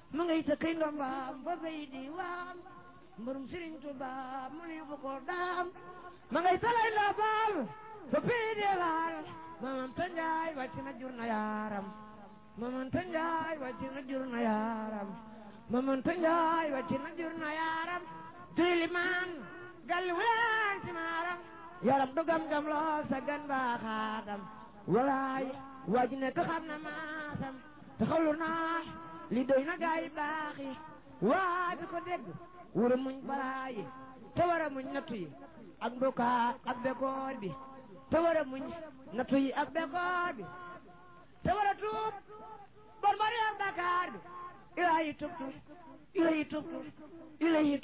ma ngay sa kay ndombaam fa bay di waam mbarum Sëriñ Tuuba mu ni fu ko daam ma ngay talay ndombaam fa bay di waam mamam ta njaay wàcc na jur na yaaram mamam ta njaay wàcc na jur na yaaram mamam ta njaay wàcc na jur na yaaram tilimaan galli wulaan ci maaram yaram du gam-gam lool sa gan baaxaatam walaay waa ji nekk xam na maasam te xawlu naa li doy na gaay baax yi waa ji ko dégg wura muñ balaa yi te war a muñ nattu yi ak mbukaa ak bekoor bi te war a muñ nattu yi ak bekoor bi te war a tuub bon bari ak bakaar bi ilahi tubtu ilahi tubtu ilahi